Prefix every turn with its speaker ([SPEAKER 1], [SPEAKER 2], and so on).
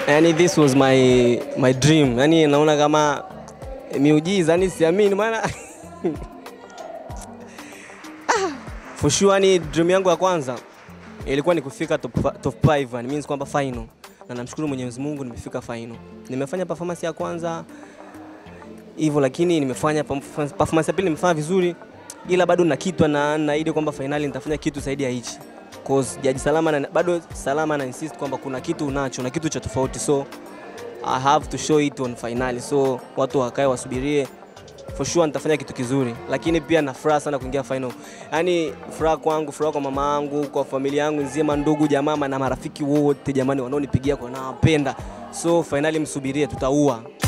[SPEAKER 1] yani this was my my dream yani naona kama miujiza yani siamini maana Ah, for sure yani dream yangu ya kwanza ilikuwa ni kufika top, fa- top 5 yani means kwamba final na namshukuru Mwenyezi Mungu nimefika final nimefanya performance ya kwanza hivyo lakini nimefanya performance performance ya pili nimefanya vizuri ila bado na kitu na naahidi kwamba finali nitafanya kitu zaidi ya hichi cause jaji salama na, bado salama na insist kwamba kuna kitu unacho na kitu cha tofauti so I have to show it on finali so watu wakae wasubirie for sure nitafanya kitu kizuri lakini pia na furaha sana kuingia final yaani furaha kwangu furaha kwa mama yangu kwa familia yangu nzima ndugu jamaa na marafiki wote jamani wanaonipigia kwa nawapenda so finali msubirie tutaua